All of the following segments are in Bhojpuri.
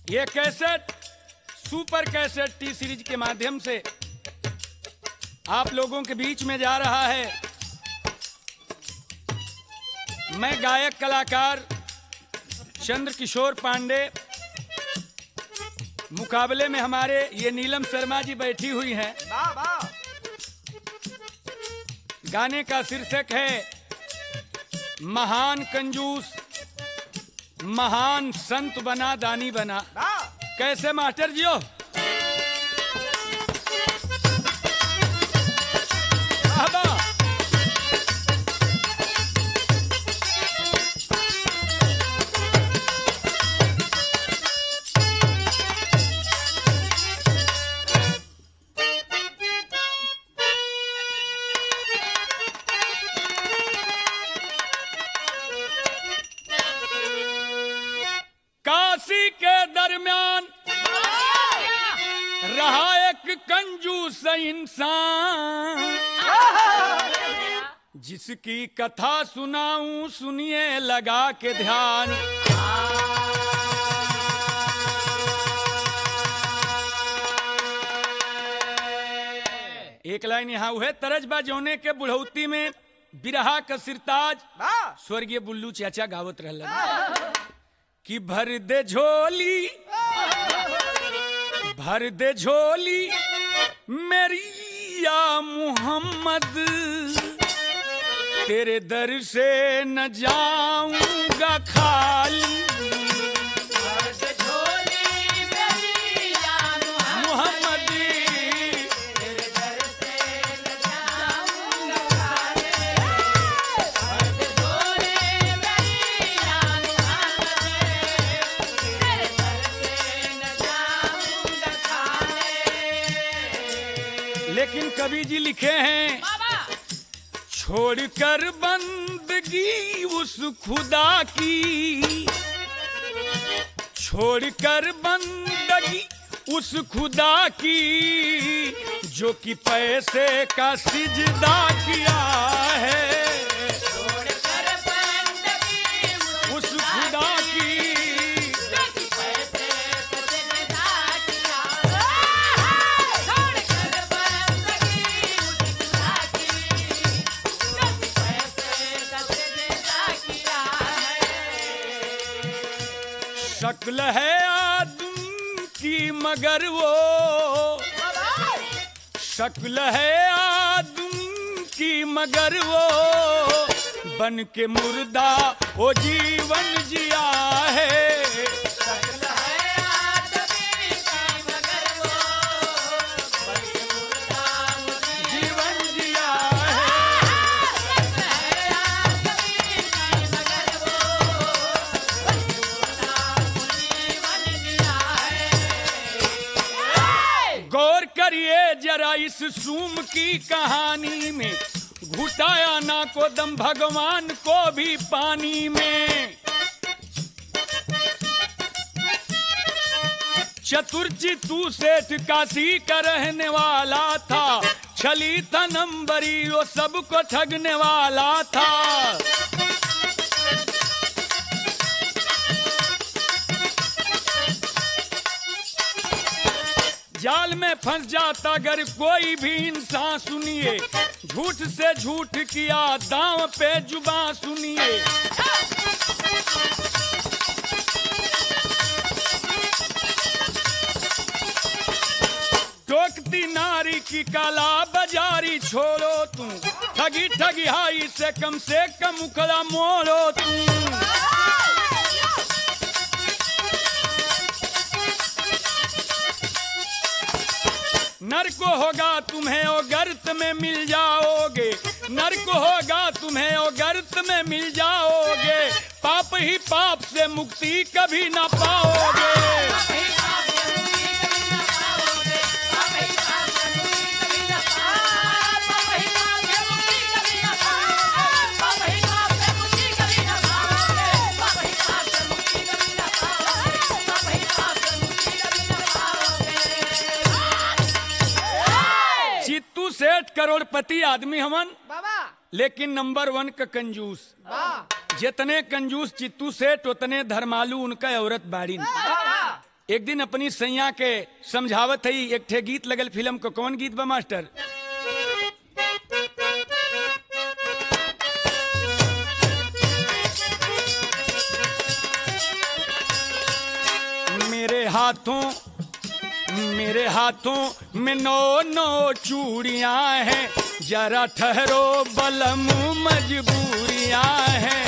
ये cassette super cassette T series के माध्यम से आप लोगों के बीच में जा रहा है मैं गायक कलाकार चंद्र किशोर पांडे मुकाबले में हमारे ये नीलम शर्मा जी बैठी हुई हैं वाह वाह गाने का शीर्षक है महान कंजूस महान संत बना दानी बना वाह कैसे मास्टर जियो बाबा काशी के दरमियान रहा एक कंजूस इंसान जिसकी कथा सुनाऊं सुनिए लगा के ध्यान एक लाइन यहाँ हुए तरज बाजोने के बुढ़ौती में बिरहा का सिरताज वाह स्वर्गीय बुल्लू चाचा गावत रहलन कि भर दे झोली भर दे झोली मेरी या मोहम्मद तेरे दर से न जाऊंगा खाली मोहम्मद लेकिन कवि जी लिखे हैं छोड़कर बंदगी उस खुदा की छोड़कर बंदगी उस खुदा की जो कि पैसे का सिजदा किया है उस खुदा की शक्ल है आदम की मगर वो शक्ल है आदम की मगर वो बन के मुर्दा वो जीवन जिया है जीवन जिया है गौर करिए जरा इस सूम की कहानी में घुटाया ना को दम भगवान को भी पानी में चतुर्चितु सेठ काशी का रहने वाला था छली था नंबरी वो सबको ठगने वाला था जाल में फंस जाता अगर कोई भी इंसान सुनिए झूठ से झूठ किया दांव पे जुबा सुनिए टोकती नारी की काला बाजारी छोड़ो तुम ठगी ठगी हाई से कम से कम उखड़ा मोड़ो तुम नर्क होगा तुम्हें ओ गर्त में मिल जाओगे नर्क होगा तुम्हें ओ गर्त में मिल जाओगे पाप ही पाप से मुक्ति कभी ना पाओगे चित्तू सेठ करोड़पति आदमी हमन बाबा लेकिन नंबर वन का कंजूस वाह जितने कंजूस चित्तू सेठ उतने धर्मालू उनका औरत बाड़ी वाह एक दिन अपनी सैया के समझावत है एक ठे गीत लगल फिल्म को कौन गीत बा मास्टर मेरे हाथों मेरे हाथों में नौ नौ चूड़ियां हैं जरा ठहरो बलम मजबूरियां हैं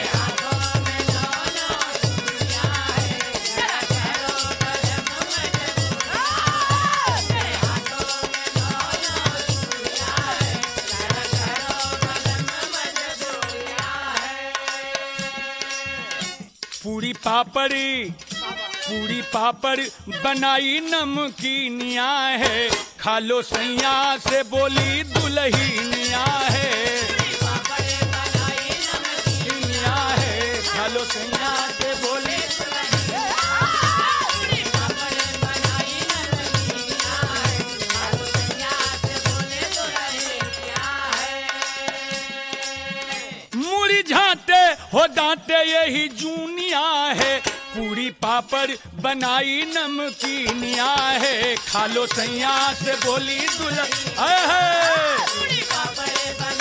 पूरी पापड़ी पूरी पापड़ बनाई नमकीनिया है खा लो सैया से बोली दुल्हनिया है दुल्हनिया है खा लो सैया से बोली मुड़ी झांटे हो डांटे यही जूनिया है पूरी पापड़ बनाई नमकीनिया है खा लो सैया से बोली दुल्हन आए है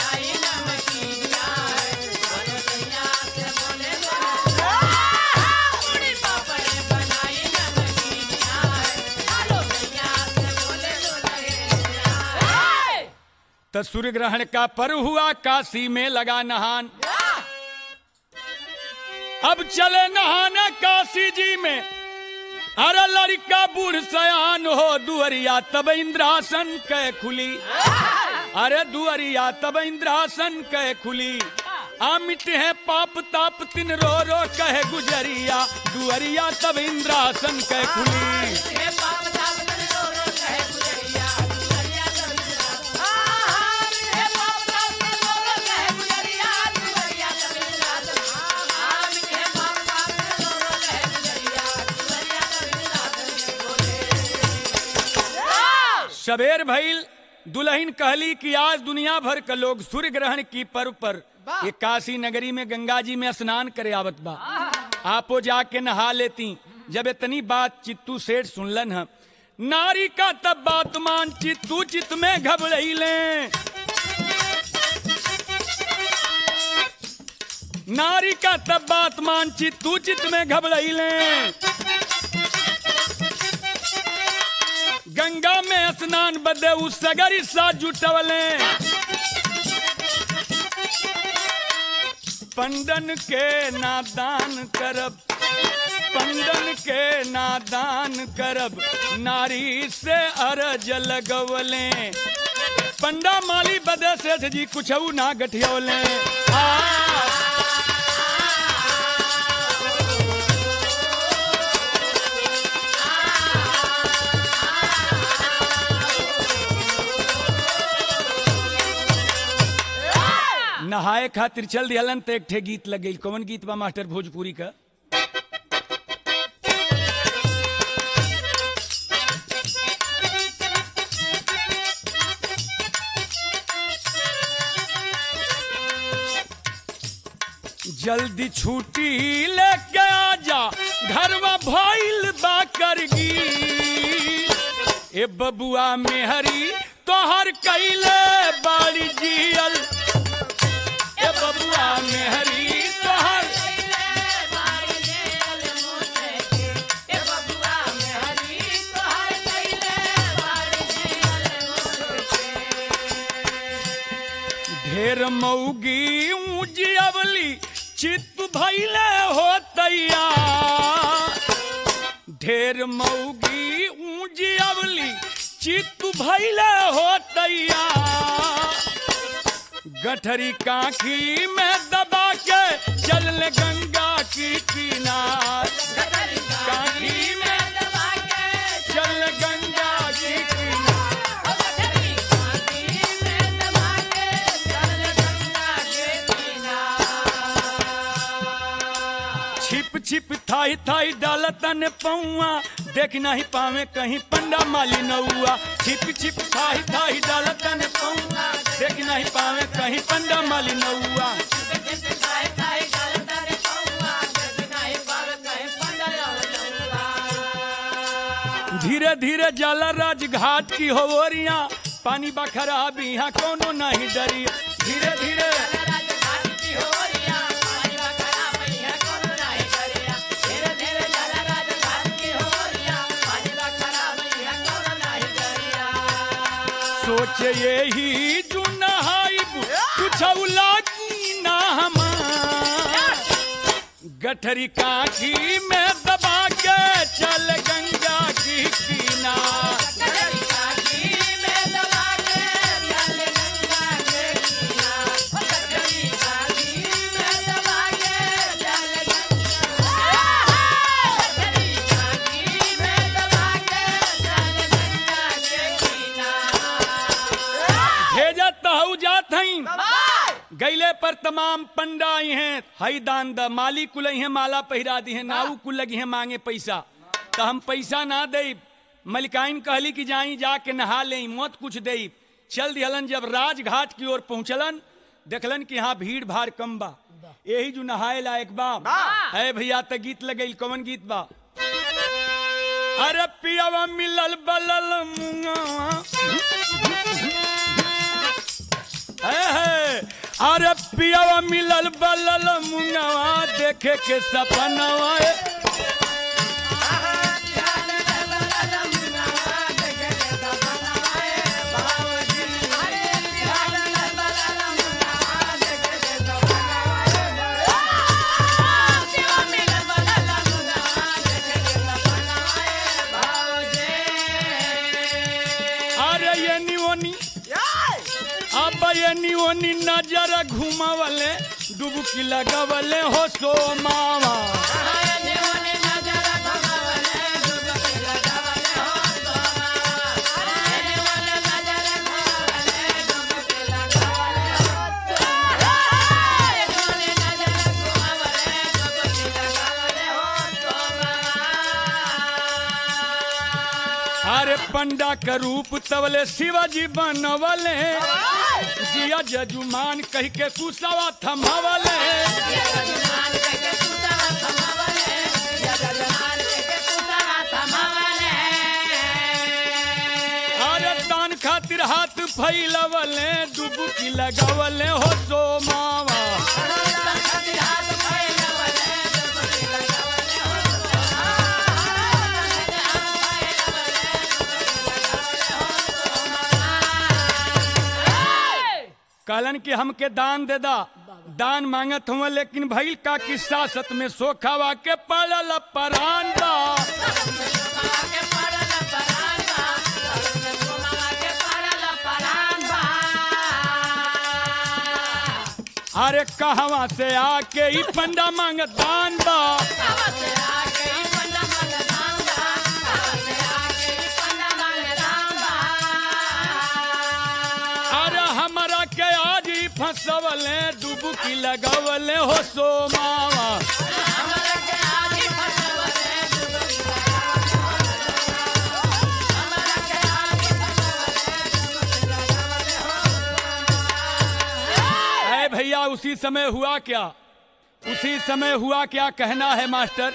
तो सूर्य ग्रहण का पर्व हुआ काशी में लगा नहान अब चले नहाने काशी जी में अरे लड़का बूढ़ सयान हो दुअरिया तब इंद्रासन कै खुली अरे दुअरिया तब इंद्रासन कै खुली आ मिटे है पाप ताप तिन रो रो कहे गुजरिया दुअरिया तब इंद्रासन कै खुली सबेर भइल दुल्हन कहली कि आज दुनिया भर का लोग सूर्य ग्रहण की पर्व पर ये काशी नगरी में गंगा जी में स्नान करे आवत बा आपो जाके नहा लेती जब इतनी बात चित्तू सेठ सुनलन हम नारी का तब बात मान चित्तू चित में घबराइले नारी का तब बात मान चित्तू चित में घबराइले गंगा में स्नान बदे उ सगरी सा जुटवले पंडन के नादान करब पंडन के नादान करब नारी से अरज लगवले पंडा माली बदे सेठ जी कुछ ना गठियवले आ नहाए खातिर चल दिहलन तो एक ठे गीत लग गई कौन गीत बा मास्टर भोजपुरी का जल्दी छुट्टी लेके आजा घरवा भइल बा करगी ए बबुआ मेहरी तोहर कैले बाड़ी जियल ए बबुआ मेहरी तोहर ढेर मऊगी ऊंची अवली चित्त भैले हो तैया ढेर मऊगी ऊंची अवली चित्त भैले हो तैया गठरी काखी में दबा के चल ले गंगा की किनार काखी में चल ले गंगा की किनार छिप छिप थाई थाई डालतन पौआ देख नहीं पावे कहीं पंडा माली नौआ छिप छिप थाई थाई डालतन पौआ देख नहीं पावे कहीं पंडा माली नौआ धीरे धीरे जल राज घाट की होवरिया पानी बखरा भी यहाँ कोनो नहीं डरी धीरे धीरे सोच यही जो नहाइब कुछ लागी ना हमार गठरी काठी में दबा के चल गंगा की किनार भेजत हऊ जात हई गैले पर तमाम पंडा आई हैं हई दान द माली कुल हैं माला पहिरा दी हैं नाऊ कुल लगी हैं मांगे पैसा तो हम पैसा ना दे मलिकाइन कहली कि जाई जाके नहा ले मत कुछ दे चल दिहलन जब राजघाट की ओर पहुंचलन देखलन कि यहाँ भीड़ भाड़ कम बा यही जो नहाए लायक बा है भैया त गीत लगल कौन गीत बा अरे पियावा मिलल बलल मुंगवा है, है। अरे पियावा मिलल बलल मुंगवा देखे के सपनवा ए। अरे ये निवनी अब ये निवनी नजर घुमावले डुबकी लगावले हो सो मावा अरे पंडा का रूप तवले शिवाजी बनवले जिया जजुमान कह के कुसवा थमावले अरे दान खातिर हाथ फैलवले डुबकी लगावले हो सो मावा कहलन कि हमके दान दे दा दान मांगत हुआ लेकिन भइल का किस्सा सत में सोखावा के पड़ल परान बा अरे कहवा से आके ई पंडा मांग दान बा अरे हमरा के आज ही फंसवले डुबकी लगवले हो सो मावा अरे भैया उसी समय हुआ क्या उसी समय हुआ क्या कहना है मास्टर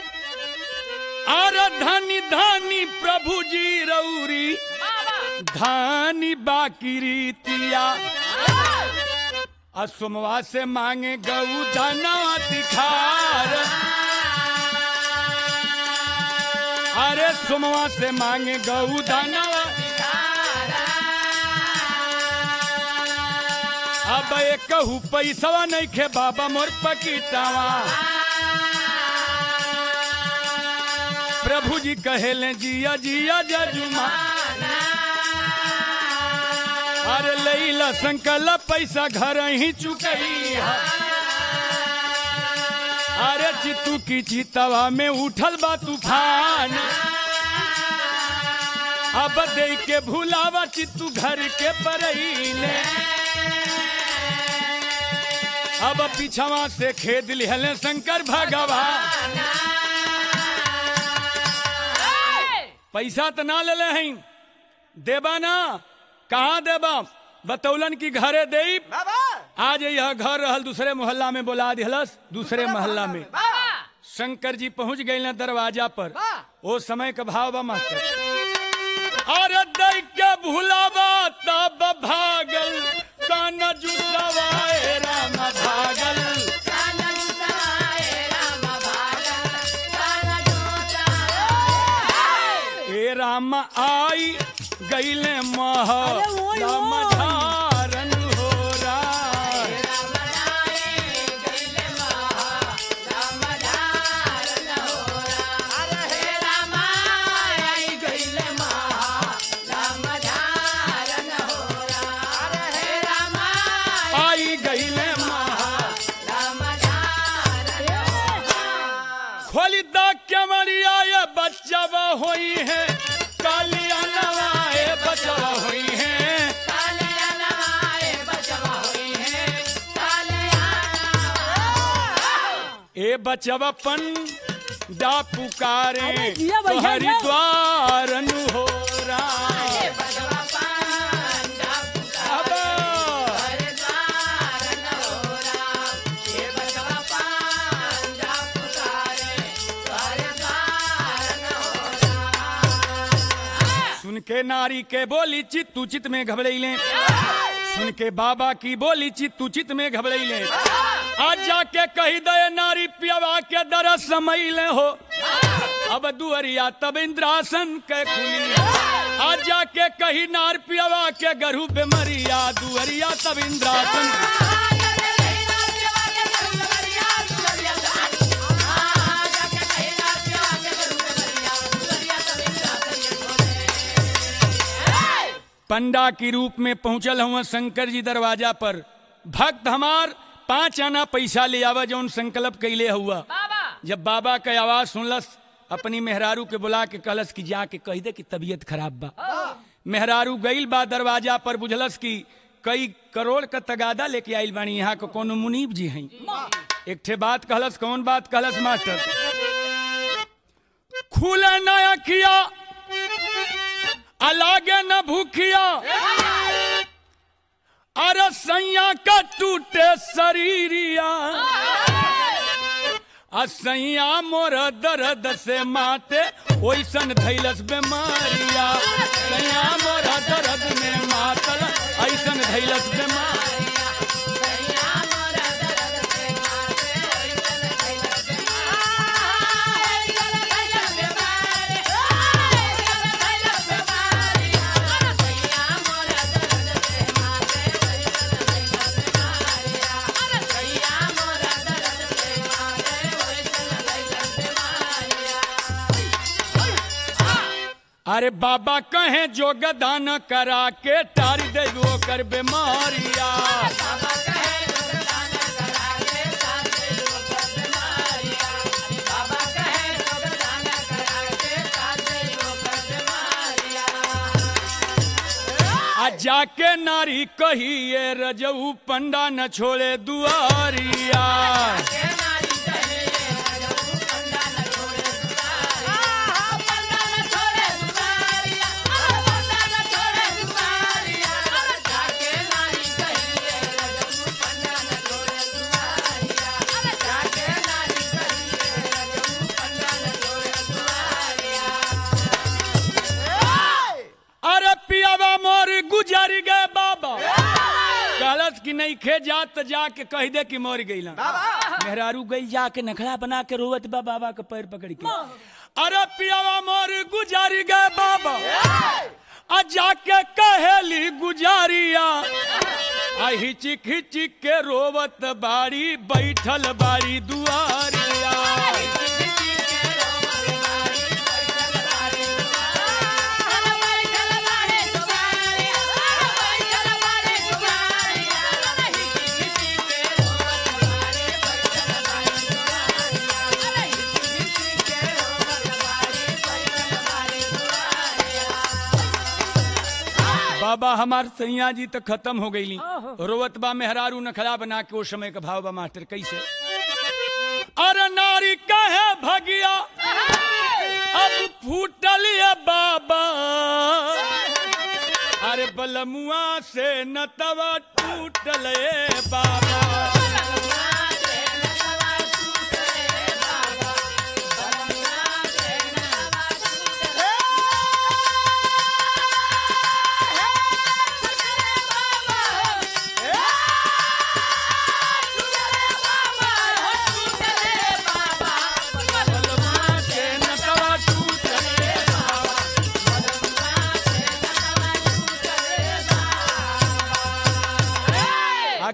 अरे धनी धनी प्रभु जी रौरी धानी बाकी रीतिया असुमवा से मांगे गऊ धना दिखार अरे सुमवा से मांगे गऊ धना अब एक कहू पैसवा नहीं खे बाबा मोर पकीटावा प्रभु जी कहेले जिया जिया जजुमा अरे लैला संकल पैसा घर ही चुकई अरे चित्तू की चितवा में उठल बा तूफान अब दे के भूलावा चित्तू घर के परईले अब पीछवा से खेद लिहले शंकर भगवान पैसा तो ना ले हैं देबा ना कहाँ देबा बतौलन की घरे दे आज यह घर रहल दूसरे मोहल्ला में बोला दिहलस दूसरे मोहल्ला में शंकर जी पहुंच गए दरवाजा पर ओ समय का भाव बा मास्टर अरे दई के भुलावा तब भागल कान जुटवाए राम भागल ए राम आई गईले मह अरे ओय राम ओय। धारन हो राय आई गईले महा खोली दा कैमरिया ये बच्चा होई है कालिया नवाए बच्चा होई है ए बचवपन डा पुकारे अरे जिया भैया, तो जिया। हरिद्वार नु हो राय अब सुन के नारी के बोली चित तू चित में घबड़ैले सुन के बाबा की बोली चित तू चित में घबड़ैले आज जाके कही दे नारी पियवा के दरस समैले हो अब दुअरिया तब इंद्रासन के खुली आज जाके कही नार पियवा के गरु बेमरिया दुअरिया तब इंद्रासन पंडा की रूप में पहुंचल हुआ शंकर जी दरवाजा पर भक्त हमार पांच आना पैसा ले आवा जौन संकल्प कैले हुआ जब बाबा के आवाज सुनलस अपनी मेहरारू के बुला के कहलस कि जाके कह दे कि तबीयत खराब बा मेहरारू गईल बा दरवाजा पर बुझलस कि कई करोड़ का तगादा लेके आइल बानी यहाँ को कोनो मुनीब जी हैं एक ठे बात कहलस कौन बात कहलस मास्टर खुले ना अखिया अलागे न भूखिया अरे सैया का टूटे शरीरिया आ सैया मोर दर्द से माते ओइसन धैलस बेमारिया सैया मोर दर्द में मातल ऐसन धैलस बेमारिया अरे बाबा कहे जोगदान करा के टार दे कर बेमारिया आ जाके नारी कहिए रजऊ पंडा न छोड़े दुआरिया अरे पियावा मोर गुजर गए बाबा कहलत कि नहीं खे जात तो जाके कह दे कि मर गई मेहरारू गई जाके नखड़ा बना के रोवत बा बाबा के पैर पकड़ के अरे पियावा मोर गुजर गए बाबा आ जाके कहेली गुजारिया आ हिचिक हिचिक के रोवत बाड़ी बैठल बाड़ी दुआरिया बाबा हमार सैया जी तो खत्म हो गई रोवत बा मेहरारू नखरा बना के वो समय का भाव बा मास्टर कैसे अरे नारी कहे भगिया अब फूटल ये बाबा अरे बलमुआ से नतवा टूटल ये बाबा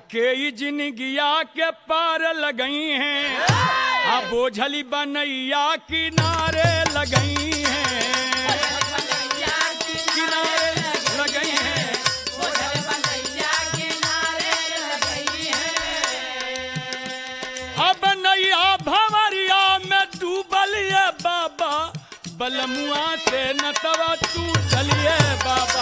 के जिनगिया के पार लगई हैं आ बोझली बनैया किनारे लगई हैं किनारे लगई हैं अब नैया भंवरिया में डूबल ये बाबा बलमुआ से नतवा टूटल ये बाबा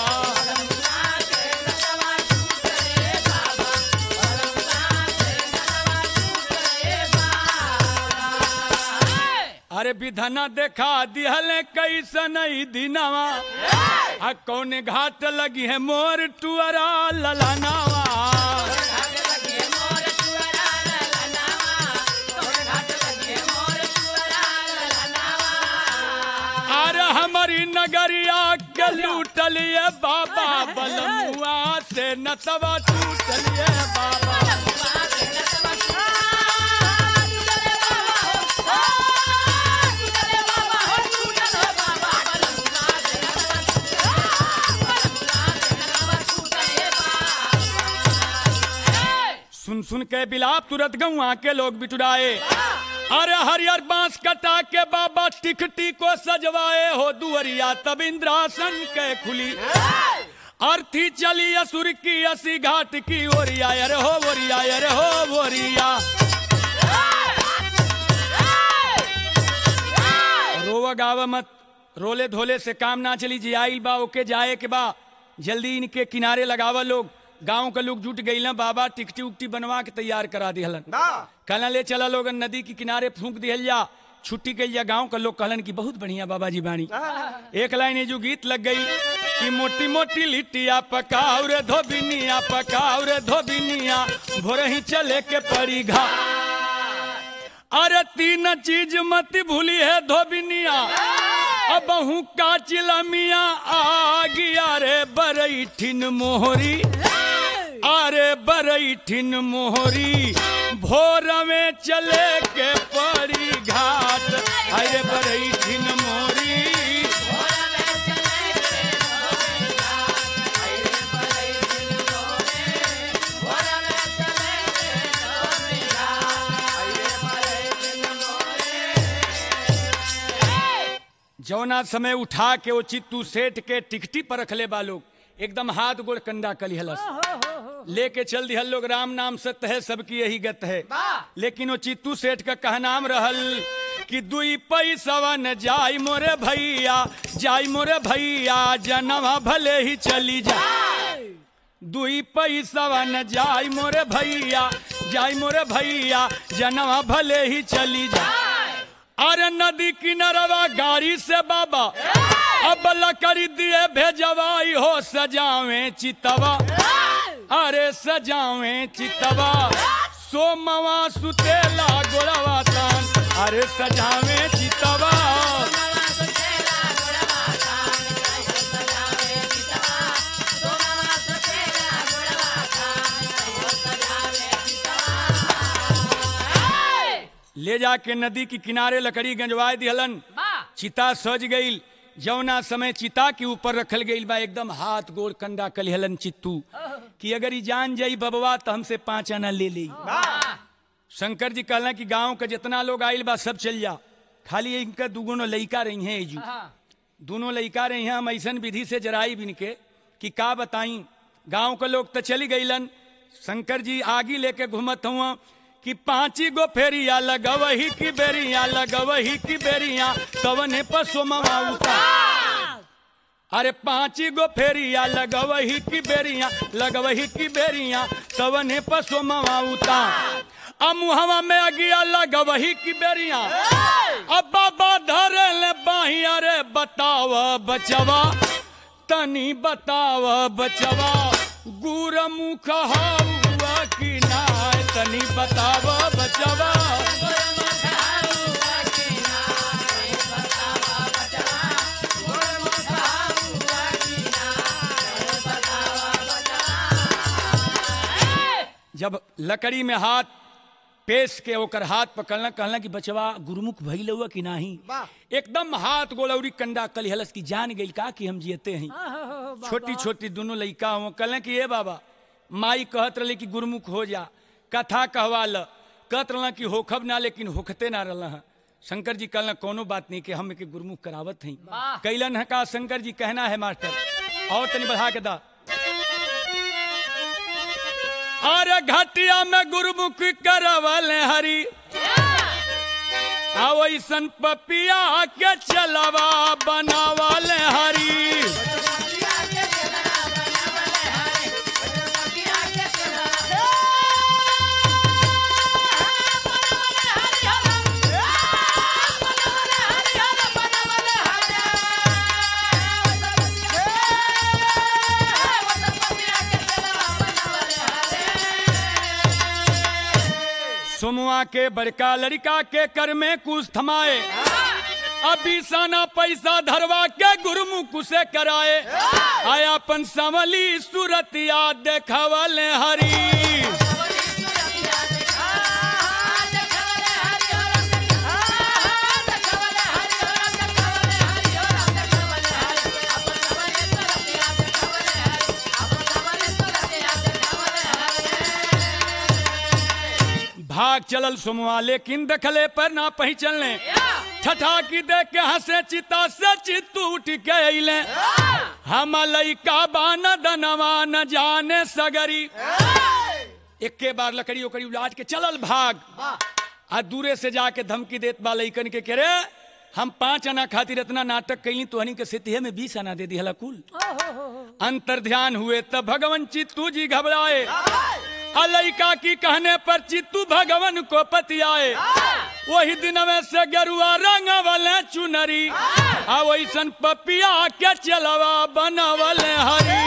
अरे विधना देखा दिहल कैसन ई दिनवा आ कौन घाट लगी है मोर टुअरा ललनावा अरे हमारी नगरिया के लूटलिए बाबा बलमुआ से नतवा टूटलिए बाबा सुन सुन के बिलाप तुरंत गौआ के लोग बिटुराए अरे हरियर बांस कटा के बाबा टिकटी को सजवाए हो दुअरिया तब इंद्रासन के खुली अर्थी चली असुर की असी घाट की ओरिया अरे हो बोरिया अरे हो बोरिया रोवा गावा मत रोले धोले से काम ना चली जी आइल बा ओके जाए के बा जल्दी इनके किनारे लगावा लोग गांव के लोग जुट गई बाबा टिकटी उकटी बनवा के तैयार करा दिहलन कहना ले चला लोग नदी के किनारे फूंक दिहल जा छुट्टी कल जा गांव के लोग कहलन कि बहुत बढ़िया बाबा जी बाणी एक लाइन ये जो गीत लग गई कि मोटी मोटी लिट्टिया पकाओ रे धोबिनिया पकाओ रे धोबिनिया भोरे ही चले के पड़ी घा अरे तीन चीज मत भूली है धोबिनिया अब हूँ का चिलमिया आ गया रे बरैठिन मोहरी अरे बरैठिन मोहरी भोर में चले के पड़ी घाट अरे बरैठिन मोहरी जौना समय उठा के वो चित्तू सेठ के टिकटी पर रख ले बा लोग एकदम हाथ गोड़ कंडा कलिहलस लेके चल दिहल लोग राम नाम सत्य है सबकी यही गत है लेकिन वो चित्तू सेठ का कहनाम रहल कि दुई पैसवा न जाई मोरे भैया जाई मोरे भैया जनवा भले ही चली जा दुई पैसवा न जाई मोरे भैया जाई मोरे भैया जनवा भले ही चली जा अरे नदी किनारवा गाड़ी से बाबा अब लकड़ी दिए भेजवाई हो सजावे चितवा अरे सजावे चितवा सोमवा सुतेला गोड़वा तान अरे सजावे चितवा ले जाके नदी के किनारे लकड़ी गंजवाए दिहलन चिता सज गईल जौना समय चिता के ऊपर रखल गईल बा एकदम हाथ गोड़ कंडा कलिहलन चित्तू कि अगर ई जान जाई बबवा तो हमसे पांच आना ले ली शंकर जी कहला कि गांव का जितना लोग आइल बा सब चल जा खाली इनका दुगुनो लइका रही हैं एजू दोनों लइका रही हैं हम ऐसन विधि से जराई बिन के कि का बताई गांव के लोग तो चली गईलन शंकर जी आगी लेके घूमत हुआ कि पांची गो फेरिया लगवही की बेरिया लगवही की बेरिया कवने पशु मवाउता अरे पांची गो फेरिया लगवही की बेरिया लगवही की बेरिया कवने पशु मवाउता अब मुहवा में अगिया लगवही की बेरिया अब बाबा धरे ले बाही अरे बताव बचवा तनी बताव बचवा गुर मुख हुआ कि ना तनी बताव बचवा जब लकड़ी में हाथ पेश के ओकर हाथ पकड़ना कहला कि बचवा गुरुमुख भइल हुआ कि नाही एकदम हाथ गोलौरी कंडा कलिहलस की जान गई का कि हम जियते हैं छोटी छोटी दोनों लड़का हो कहले कि ये बाबा माई कहत रही कि गुरुमुख हो जा कथा कहवा ल कहत रहा कि होखब ना लेकिन होखते ना रहा शंकर जी कहला कोनो बात नहीं कि हम के गुरुमुख करावत हई वाह। कैलन है का शंकर जी कहना है मास्टर और तनी बढ़ा के दा अरे घटिया में गुरुमुख करवल हरी आवैसन पपिया के चलवा बनावल हरी सोमुआ के बड़का लड़का के कर में कुछ थमाए अभी साना पैसा धरवा के गुरुमुख से कराए आया अपन संवली सूरत याद देखवल हरी भाग चलल सोमुआ लेकिन देखले पर ना पहचलने ठठा की देख के हंसे चिता से चित्तू उठ के अइले हम लइका बान दनवा न जाने सगरी एके बार लकड़ी ओकड़ी उलाट के चलल भाग आ दूरे से जाके धमकी देत बा लइकन के करे हम पांच आना खातिर इतना नाटक कैली तो हनी के सितिहे में बीस आना दे दिहला कुल अंतर ध्यान हुए तब भगवान चित्तू जी घबराए अलैका की कहने पर चित्तू भगवान को पतियाए वही दिन में से गरुआ रंग वाले चुनरी आ वैसन पपिया के चलवा बनवल हरी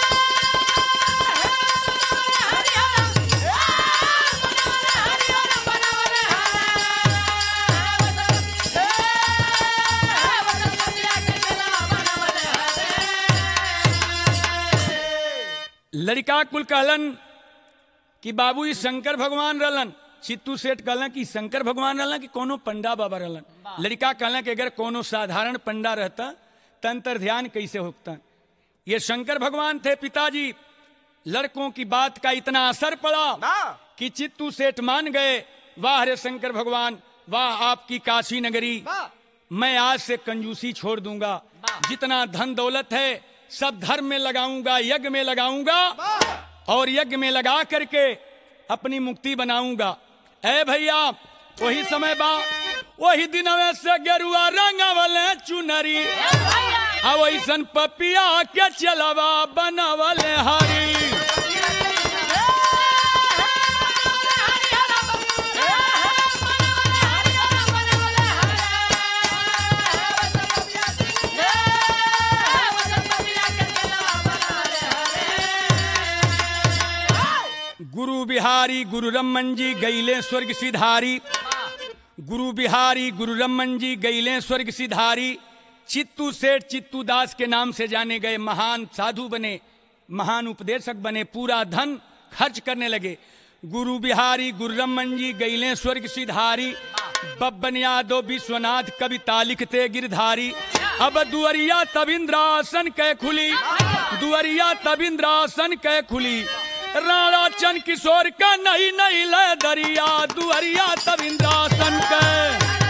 लड़का कुल कहलन कि बाबू ई शंकर भगवान रहलन चित्तू सेठ कहलन कि शंकर भगवान रहलन कि कोनो पंडा बाबा रहलन लड़का कहलन कि अगर कोनो साधारण पंडा रहता तंत्र ध्यान कैसे होता ये शंकर भगवान थे पिताजी लड़कों की बात का इतना असर पड़ा कि चित्तू सेठ मान गए वाह रे शंकर भगवान वाह आपकी काशी नगरी मैं आज से कंजूसी छोड़ दूंगा जितना धन दौलत है सब धर्म में लगाऊंगा यज्ञ में लगाऊंगा और यज्ञ में लगा करके अपनी मुक्ति बनाऊंगा ए भैया वही समय बा वही दिन से गेरुआ रंग वाले चुनरी अवैसन पपिया के चलवा बनवल हरी गुरु बिहारी गुरु रमन जी गैले स्वर्ग सिधारी गुरु बिहारी गुरु रमन जी गैले स्वर्ग सिधारी चित्तू सेठ चित्तू दास के नाम से जाने गए महान साधु बने महान उपदेशक बने पूरा धन खर्च करने लगे गुरु बिहारी गुरु रमन जी गैले स्वर्ग सिधारी बब्बन यादव विश्वनाथ कविता लिखते गिरधारी अब दुअरिया तब इंद्रासन कै खुली दुअरिया तब इंद्रासन कै खुली राणा चंद किशोर का नहीं नहीं ले दरिया दुअरिया तब इंद्रासन कै